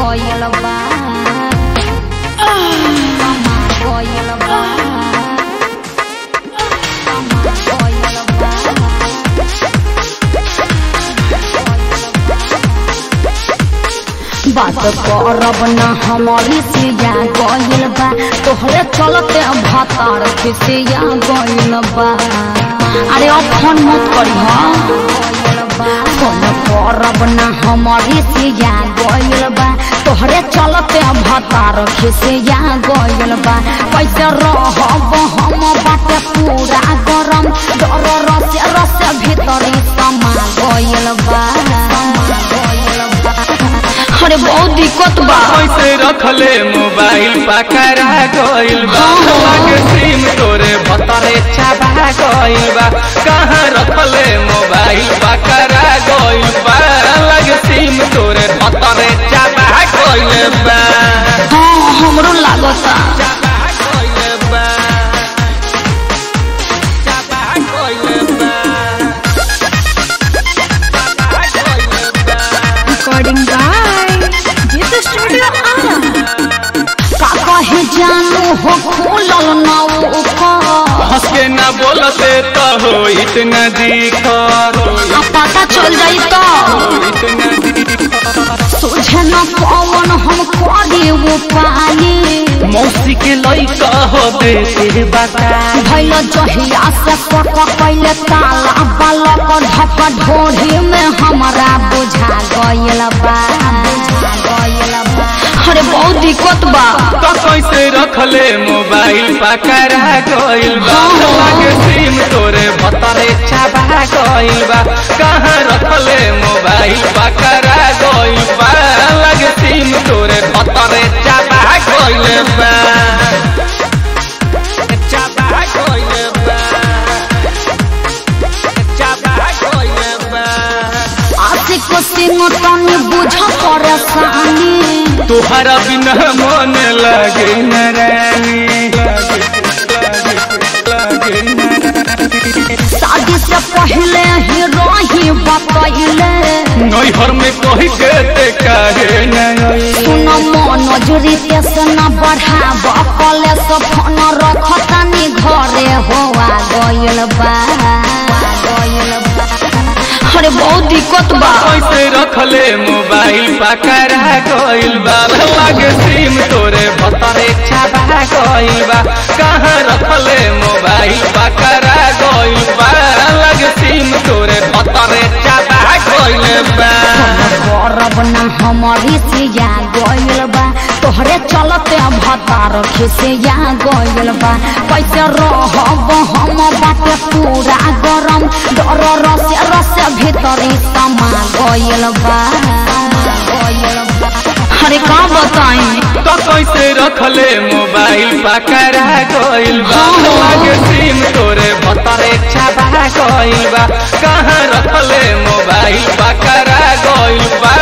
गइल बा समा गइल बा समा गइल बा बात करब न हमारी सिया गइल बा तोहरे चलते भतार खिसिया गइल बा अरे अब फोन मत करी हाँ फोन करब न हमारी सिया गइल बा तोहरे चलते भतार खिसिया गइल बा कैसे रहब हम बाटे पूरा गरम डर रस रस भीतरी समा गइल बा समा गइल बा अरे बहुत दिक्कत बा कैसे रखले मोबाइल पकड़ा गइल बा लागे सिम तोरे भतरे छाबा गइल बा कहाँ रखले मोबाइल पकड़ा गइल बा लागे सिम तोरे भतरे छाबा गइल बा हाँ हमरो लागता छाबा गइल बा छाबा गइल बा छाबा गइल बा recording by Gita Studio Ara. का कहे जानू हो खोलल ना ओकर हंस के न बोलते तो हो इतना दिखत आ पता चल जाई तो इतना दिखत सोझे न पवन हम करे वो पाए मौसी के लइका हो देते बता भैल जहिया से पक कैले ताला बालक ढक ढोढ़ी में हमरा बुझा गइल बा बुझा गइल बा अरे बहुत दिक्कत बा तो कैसे रखले मोबाइल पकड़ा गइल बा लागे सिम तोरे भतरे छाबा गइल बा कहाँ रखले मोबाइल पकड़ा गइल बा लागे सिम तोरे भतरे छाबा गइल बा छाबा गइल बा छाबा गइल बा आशिक सिंह तनी बुझ परेशानी तुहरा बिना मन लगे न रानी लगे न शादी से पहले ही रही बतैले नैहर में कही के ते काहे न आई? सुन मनोज रितेश न बढ़ाब कले से फोन रखतानी घरे होआ गइल बा गइल बा अरे बहुत दिक्कत बा कैसे रखले मोबाइल पकड़ा गइल बा लागे सिम तोरे भतरे छाबा गइल बा कहाँ रखले मोबाइल पकड़ा गइल बा लागे सिम तोरे भतरे छाबा गइल बा करब न हमारी सिया गइल बा तोहरे चलते भतार खिसिया गइल बा कैसे रहब हम बाटे पूरा गरम डर रस रस भीतरी समा गइल बा गइल बा अरे का बताई तो कैसे रखले मोबाइल पकड़ा गइल बा लागे सिम तोरे भतरे छाबा गइल बा कहाँ रखले मोबाइल पकड़ा गइल बा